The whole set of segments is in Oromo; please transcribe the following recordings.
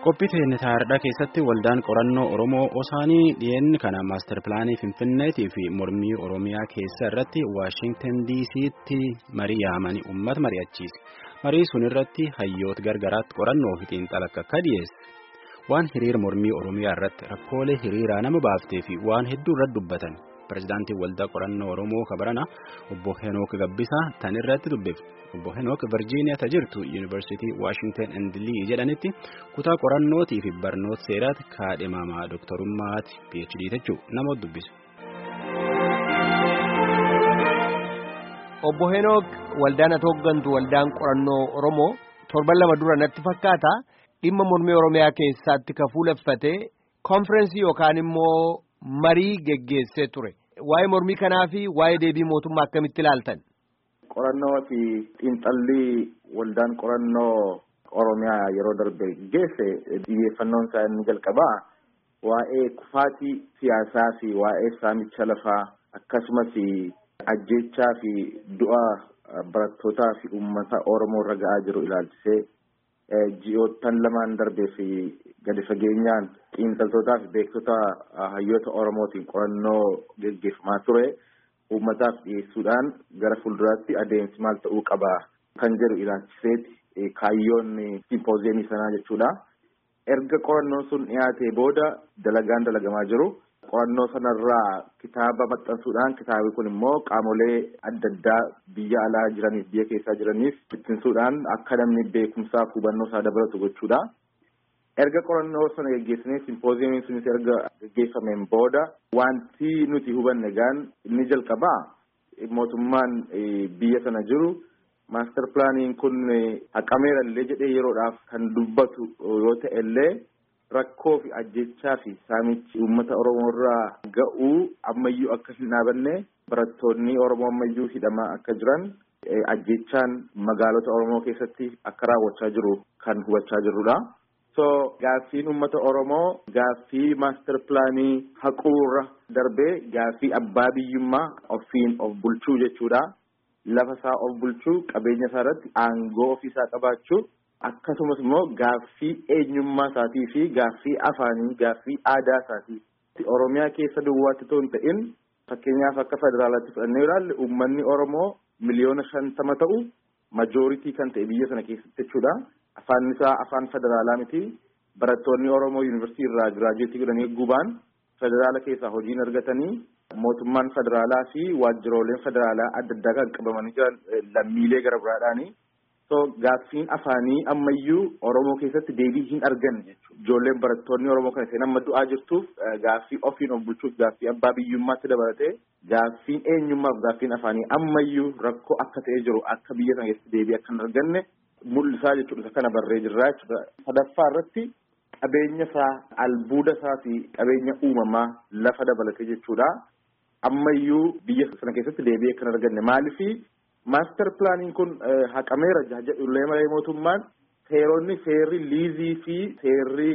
Qophii Teenitaardaa keessatti waldaan qorannoo Oromoo Osaanii dhiyeenya kana maastar pilaanii Finfinneetii fi mormii Oromiyaa keessa irratti Waashintan DC'tti marii yaamanii uummata mari'achiise. Marii sun irratti hayyoota gargaraatti qorannoo fi xiinxala akka dhiyeesse. Waan hiriira mormii Oromiyaa irratti rakkoolee hiriiraa nama baaftee fi waan hedduu irratti dubbatan. Pireezidaantiin waldaa qorannoo Oromoo kabarana obbo Henook Gabbisaa tan irratti dubbifne. Obbo Henook Virgiiniyaa ta jirtu Yuunivarsiitii Waashingtan and Lii jedhanitti kutaa qorannootii fi barnoota seeraatti kaadhimamaa dooktarummaati PhD jechuun nama dubbisu. Obbo Henook waldaan ati hooggantu waldaan qorannoo Oromoo torban lama dura natti fakkaata dhimma mormii Oromiyaa keessaatti ka fuuleffatee konfirensii yookaan immoo marii geggeessee ture. Waa'ee mormii kanaa fi waa'ee deebii mootummaa akkamitti ilaaltan? Qorannoo fi xiinxalli waldaan qorannoo Oromiyaa yeroo darbe geesse xiyyeeffannoon isaa inni jalqabaa waa'ee kufaatii siyaasaa fi waa'ee saamicha lafaa akkasumas ajjechaa fi du'a barattootaa fi uummata Oromoo irra ga'aa jiru ilaalchisee ji'oottan lamaan darbee fi gadi fageenyaan xiinxaltootaa fi beektota hayyoota Oromootiin qorannoo geggeeffamaa ture. uummataaf dhiyeessuudhaan gara fuulduraatti adeemsi maal ta'uu qaba kan jedhu ilaalchiseeti kaayyoon simpooziyemii sanaa jechuudha. Erga qorannoon sun dhiyaatee booda dalagaan dalagamaa jiru. Qorannoo sanarraa kitaaba maxxansuudhaan kitaabni kun immoo qaamolee adda addaa biyya alaa jiraniif biyya keessaa jiraniif bittinsuudhaan akka namni beekumsaaf hubannoo isaa dabalatu gochuudha. erga qorannoo sana geggeessinee simpooziyamiin sunis erga geggeeffameen booda wanti nuti hubanne gaan inni jalqabaa mootummaan biyya sana jiru maastar pilaaniin kun haqameera illee jedhee yeroodhaaf kan dubbatu yoo ta'e illee rakkoo fi ajjechaa fi saamichi uummata oromoo irraa ga'uu ammayyuu akka hin dhaabanne barattoonni oromoo ammayyuu hidhamaa akka jiran ajjechaan magaalota oromoo keessatti akka raawwachaa jiru kan hubachaa jirrudha. so gaaffiin uummata oromoo gaaffii maastar pilaanii haquurra darbee gaaffii abbaa biyyummaa ofiin of bulchuu jechuudha lafa isaa of bulchuu qabeenya isaa irratti aangoo ofii isaa qabaachuu akkasumas immoo gaaffii eenyummaa isaatii fi gaaffii afaanii gaaffii aadaa isaatii oromiyaa keessa duwwaatti otoo hin ta'in fakkeenyaaf akka federaalaatti fudhannee ilaalle uummanni oromoo miliyoona shantama ta'u majooritii kan ta'e biyya sana keessatti jechuudha. afaan isaa afaan federaalaa miti barattoonni oromoo yuunivarsiitii irraa giraajuweetii godhanii gubaan federaala keessaa hojiin argatanii mootummaan federaalaa fi waajjirooleen federaalaa adda addaa kan qabamanii jiran lammiilee gara biraadhaani. so gaaffiin afaanii ammayyuu oromoo keessatti deebii hin arganne jechuudha ijoolleen barattoonni oromoo kana seen amma du'aa jirtuuf gaaffii ofiin of bulchuuf gaaffii abbaa biyyummaatti dabalatee gaaffiin eenyummaaf gaaffiin afaanii ammayyuu rakkoo akka ta'ee jiru akka biyya sana keessatti deebii akka hin arganne mul'isaa jechuudha kana barree jirraa jechuudha. sadaffaa irratti qabeenya isaa albuuda isaa fi qabeenya uumamaa lafa dabalatee jechuudha. ammayyuu biyya sana keessatti deebii akka hin arganne maaliifi maastar pilaaniin kun haqameera jedhullee malee mootummaan seeronni seerri liizii fi seerri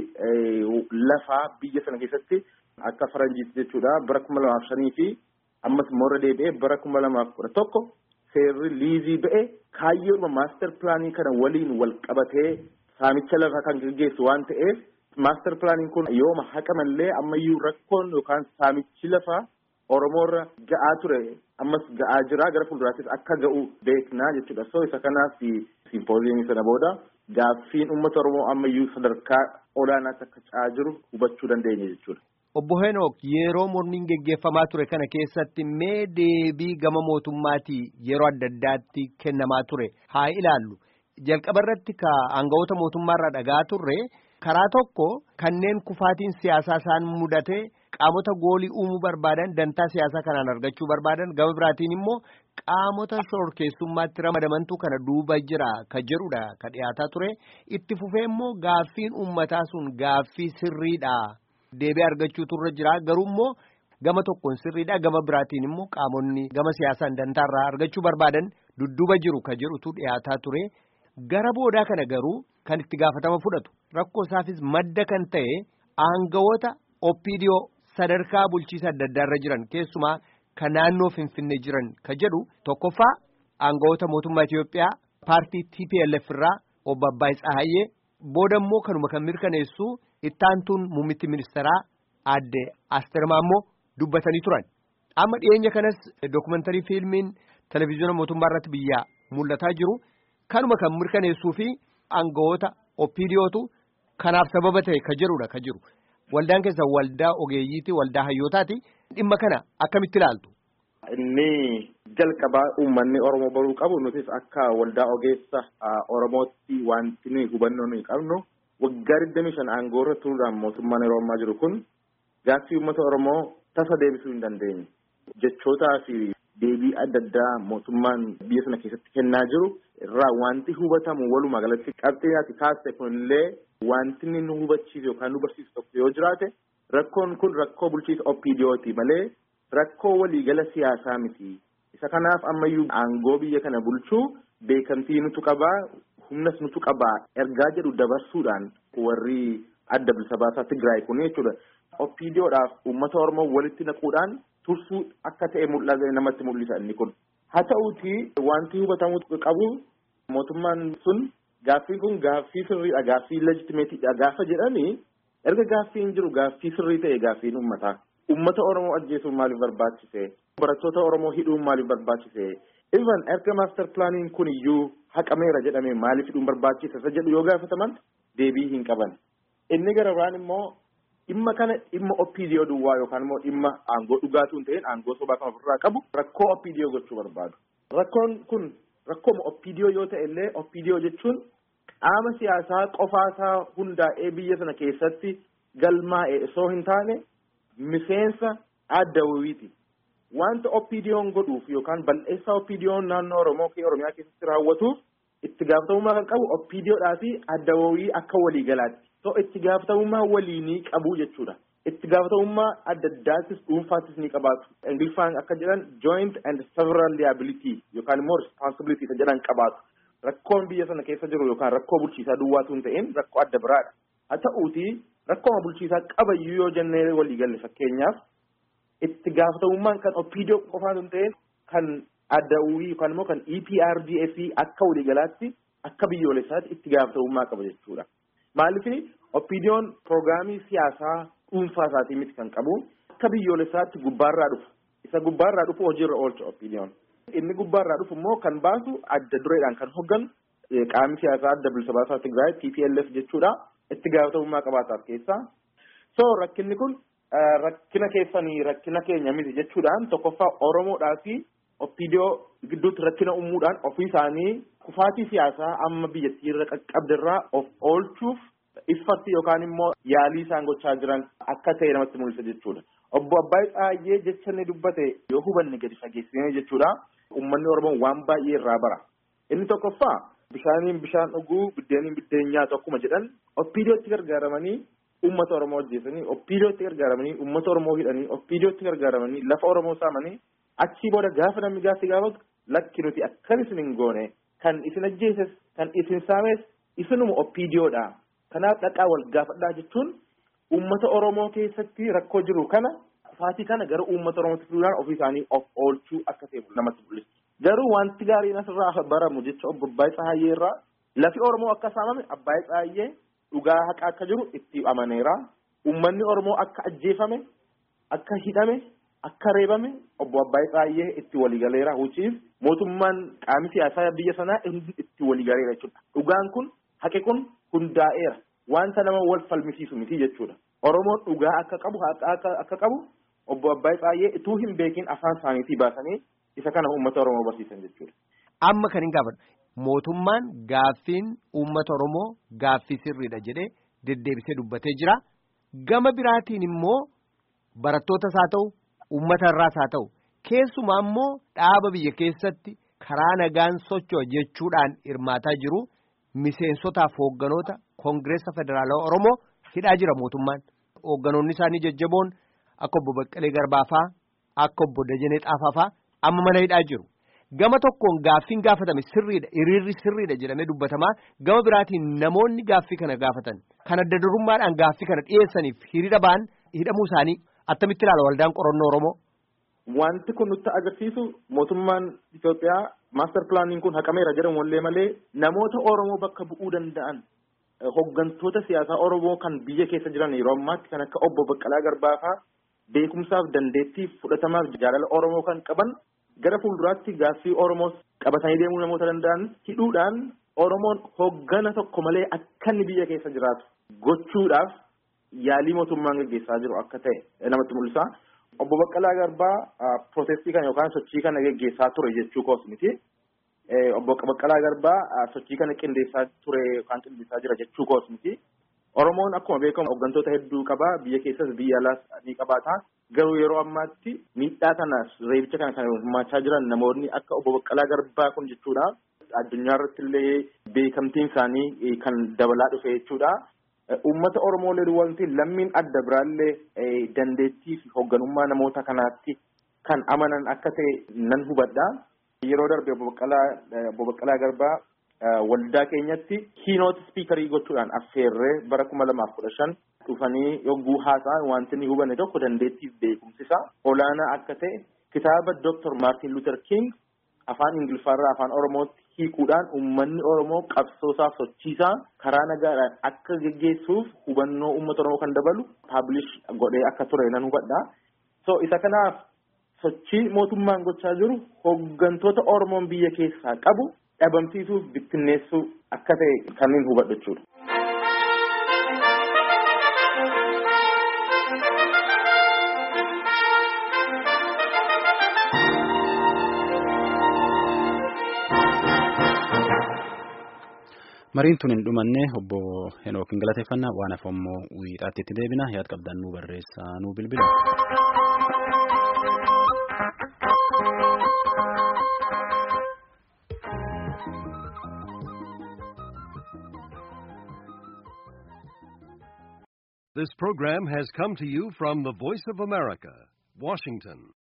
lafaa biyya sana keessatti akka faranjiitti jechuudha bara kuma lamaaf shanii fi ammas immoo irra deebi'ee bara kuma lamaaf kudha tokko seerri liizii ba'e kaayyooma maastar pilaanii kana waliin wal qabatee saamicha lafaa kan gaggeessu waan ta'eef maastar pilaaniin kun yooma haqamallee ammayyuu rakkoon yookaan saamichi lafaa Oromoorra ga'aa ture ammas ga'aa jira gara fuulduraattis akka ga'u beeknaa jechuudha. So isa kanaaf simpooziyemii sana booda gaaffiin uummata Oromoo ammayyuu sadarkaa olaanaatti akka ca'aa jiru hubachuu dandeenya jechuudha. Obbo Henook yeroo mormiin geggeeffamaa ture kana keessatti mee deebii gama mootummaatii yeroo adda addaatti kennamaa ture haa ilaallu. Jalqaba irratti ka aangawoota mootummaarraa dhagaa turre karaa tokko kanneen kufaatiin siyaasaa isaan mudate qaamota goolii uumuu barbaadan dantaa siyaasaa kanaan argachuu barbaadan gama biraatiin immoo qaamota shororkeessummaatti ramadamantu kana duuba jira ka jedhudha ka dhiyaataa ture itti fufee immoo gaaffiin uummataa sun gaaffii sirriidha deebii argachuutu irra jira garuu immoo gama tokkoon sirriidha gama biraatiin immoo qaamonni gama siyaasaan dantaarraa argachuu barbaadan dudduuba jiru ka jedhutu dhiyaataa ture gara boodaa kana garuu kan itti gaafatama fudhatu rakkoo isaafis madda kan ta'e aangawoota oppiidiyoo sadarkaa bulchiisa adda addaarra jiran keessumaa kan naannoo finfinnee jiran ka jedhu tokkoffaa aangawoota mootummaa Itiyoophiyaa paartii TPLF irraa obbo Abbaay Tsahayyee Booda immoo kanuma kan mirkaneessu ittaantuun muummitti ministeeraa aadde Asteer Maammoo dubbatanii turan. Amma dhiyeenya kanas dookumantarii fiilmiin televizyiina mootummaa irratti biyyaa mul'ataa jiru kanuma kan mirkaneessuu fi aangawoota oppiidiyootu kanaaf sababa ta'e ka jedhudha ka jiru. Waldaan keessa waldaa ogeeyyiiti waldaa hayyootaati dhimma kana akkamitti ilaaltu? Inni jalqabaa uummanni Oromoo baruu qabu nutis akka waldaa ogeessa Oromootti wanti nuyi hubannoo nuyi qabnu waggaa digdamii shan aangoorra turuudhaan mootummaan yeroo ammaa jiru kun gaaffii uummata Oromoo tasa deebisuu hin dandeenye. Jechootaa fi deebii adda addaa mootummaan biyya sana keessatti kennaa jiru irraa wanti hubatamu walumaa galatti qabxii ati kaaste kunillee wanti inni nu hubachiisu yookaan nu barsiisu tokko yoo jiraate rakkoon kun rakkoo bulchiisa OPDOti malee rakkoo waliigala siyaasaa miti. Isa kanaaf ammayyuu aangoo biyya kana bulchuu beekamtii nutu qabaa humnas nutu qabaa ergaa jedhu dabarsuudhaan warri adda bilisa baasaa Tigraay kun jechuudha. OPDOdhaaf uummata Oromoo walitti naquudhaan tursuu akka ta'e mul'ata namatti mul'isa inni kun. Haa ta'uuti wanti hubatamuu qabu mootummaan sun gaaffiin kun gaaffii sirriidha gaaffii leejitimeetiidha gaafa jedhanii erga gaaffiin jiru gaaffii sirrii ta'e gaaffiin uummataa. Uummata Oromoo ajjeesuun maaliif barbaachise? Barattoota Oromoo hidhuun maaliif barbaachise? Even erga maaster pilaaniin kun iyyuu haqameera jedhamee maaliif hidhuun barbaachise? Isa jedhu yoo gaafataman deebii hin qaban. Inni gara biraan immoo dhimma kana dhimma OPDO duwwaa yookaan immoo dhimma aangoo dhugaatuu hin ta'in aangoo sobaa kan ofirraa qabu rakkoo OPDO gochuu barbaadu. Rakkoon kun rakkooma OPDO yoo ta'e illee OPDO jechuun qaama siyaasaa qofaasaa hundaa'ee biyya sana keessatti galmaa'e osoo hin taane miseensa adda wayiiti. Wanta OPDO'n godhuuf yookaan bal'eessaa OPDO'n naannoo Oromoo fi Oromiyaa keessatti raawwatuuf itti gaafatamummaa kan qabu OPDOdhaa fi adda wayii akka waliigalaatti. So itti gaafatamummaa waliinii qabu jechuudha. Itti gaafatamummaa adda addaattis dhuunfaattis ni qabaatu. Ingiliffaan akka jedhan joint and several liability yookaan immoo responsibility isa jedhan qabaatu. Rakkoon biyya sana keessa jiru yookaan rakkoo bulchiisaa duwwaatu hin ta'in rakkoo adda biraadha. Haa ta'uuti rakkooma bulchiisaa qabayyuu yoo jennee walii galle fakkeenyaaf itti gaafatamummaan kan OPDO qofaan hin ta'in kan adda uwii yookaan immoo kan EPRDF akka waliigalaatti akka biyyoolessaatti itti gaafatamummaa qaba jechuudha. Maaliif OPDO'n piroograamii siyaasaa dhuunfaa isaatii miti kan qabu akka biyyoolessaatti gubbaarraa dhufu. Isa gubbaarraa dhufu hojiirra oolcha OPDO'n. Inni gubbaarraa dhufu immoo kan baasu adda dureedhaan kan hogganu qaamni siyaasaa adda bilisa baasaa Tigraay TPLF jechuudha. Itti gaafatamummaa qabaataaf keessaa. So rakkinni kun rakkina keessanii rakkina keenya miti jechuudhaan tokkoffaa Oromoodhaa fi OPDO gidduutti rakkina uumuudhaan ofii isaanii kufaatii siyaasaa amma biyyattii irra qaqqabdirraa of oolchuuf iffatti yookaan immoo yaalii isaan gochaa jiran akka ta'e namatti mul'isa jechuudha. Obbo Abbaay Tsaayyee jecha inni dubbate yoo hubanne gadi fageessinee jechuudha. Uummanni Oromoo waan baay'ee irraa bara. Inni tokkoffaa bishaaniin bishaan dhuguu biddeeniin biddeen nyaatu akkuma jedhan OPDOtti gargaaramanii uummata Oromoo ajjeesanii OPDOtti gargaaramanii uummata Oromoo hidhanii OPDOtti gargaaramanii lafa Oromoo saamanii achii booda gaafa namni gaaffii gaafatu lakki nuti akkan isin hin goone kan isin ajjeeses kan isin saames isinuma OPDOdha. Kanaaf dhaqaa wal gaafadhaa jechuun uummata Oromoo keessatti rakkoo jiru kana kufaatii kana gara uummata Oromootti fiduudhaan ofii isaanii of oolchuu akka ta'e namatti mul'isa. Garuu wanti gaariin asirraa baramu jecha obbo Abbaay Tsaayyee irraa lafi Oromoo akka saamame Abbaay Tsaayyee dhugaa haqa akka jiru itti amaneera. Uummanni Oromoo akka ajjeefame, akka hidhame, akka reebame obbo Abbaay Tsaayyee itti waliigaleera. Hucciif mootummaan qaamni siyaasaa biyya sanaa itti waliigaleera jechuudha. Dhugaan kun haqi kun hundaa'eera. Wanta nama wal falmisiisu miti jechuudha. Oromoon dhugaa akka qabu haqa akka qabu obbo Abbaay Tsaayyee ituu hin beekin afaan isaaniitii baasanii isa kana uummata Oromoo barsiisan jechuudha. Amma kan hin gaafadhu. Mootummaan gaaffiin uummata Oromoo gaaffii sirriidha jedhee deddeebisee dubbatee jira. Gama biraatiin immoo barattootas haa ta'u, uummata irraas haa ta'u, keessumaa immoo dhaaba biyya keessatti karaa nagaan socho'a jechuudhaan hirmaataa jiru miseensotaaf hoogganoota Koongireessa Federaalawaa Oromoo hidhaa jira mootummaan. Hoogganoonni isaanii jajjaboon akka obbo Baqqalee Garbaafaa, akka obbo Dajanee Xaafaafaa amma mana hidhaa jiru. Gama tokkoon gaaffiin gaafatame sirriidha hiriirri sirriidha jedhamee dubbatamaa gama biraatiin namoonni gaaffii kana gaafatan kan adda durummaadhaan gaaffii kana dhiyeessaniif hiriira ba'an hidhamuu isaanii attamitti ilaala waldaan qorannoo Oromoo. Wanti kun nutti agarsiisu mootummaan Itoophiyaa maaster pilaaniin kun haqameera jedhamu wallee malee namoota Oromoo bakka bu'uu danda'an hoggantoota siyaasaa Oromoo kan biyya keessa jiran yeroo ammaatti kan akka obbo Baqqalaa Garbaa fa'aa beekumsaaf dandeettii fudhatamaaf jaalala Oromoo kan qaban gara fuulduraatti gaaffii Oromoo qabatanii deemuu namoota danda'an hidhuudhaan Oromoon hoggana tokko malee akka inni biyya keessa jiraatu gochuudhaaf yaalii mootummaan gaggeessaa jiru akka ta'e namatti mul'isa. Obbo Baqqalaa Garbaa pirootestii kana yookaan sochii kana gaggeessaa ture jechuu koos miti. Obbo Baqqalaa Garbaa sochii kana qindeessaa ture yookaan qindeessaa jira jechuu koos miti. Oromoon akkuma beekamu hooggantoota hedduu qaba. Biyya keessas biyya alaas ni qabaata. Garuu yeroo ammaatti miidhaa kana reebicha kana kan hirmaachaa jiran namoonni akka obbo Baqqalaa Garbaa kun jechuudha. Addunyaa irratti illee beekamtiin isaanii kan dabalaa dhufe jechuudha. Uummata Oromoo illee wanti lammiin adda biraallee dandeettii fi hoogganummaa namoota kanaatti kan amanan akka ta'e nan hubadha. Yeroo darbe obbo Baqqalaa Garbaa waldaa keenyatti kiinooti spiikarii gochuudhaan affeerree bara kuma lamaaf kudha shan dhufanii yogguu haasa'an wanti inni hubanne tokko dandeettiif beekumsisa olaanaa akka ta'e kitaaba Dr. Martin Luther King afaan Ingiliffaarraa afaan Oromootti hiikuudhaan uummanni Oromoo qabsoosaaf sochiisaa karaa nagaadhaan akka geggeessuuf hubannoo uummata Oromoo kan dabalu paablish godhee akka ture nan hubadha. So isa kanaaf sochii mootummaan gochaa jiru hooggantoota Oromoon biyya keessaa qabu dhabamsiisuuf bittinneessuu akka ta'e kanneen hubadhu jechuudha. Mariin tun hin dhumanne obbo Henook hin galateeffannaa waan hafe immoo wiixaatti itti deebina yaad qabdan nu barreessaa nu bilbila. This program has come to you from the Voice of America, Washington.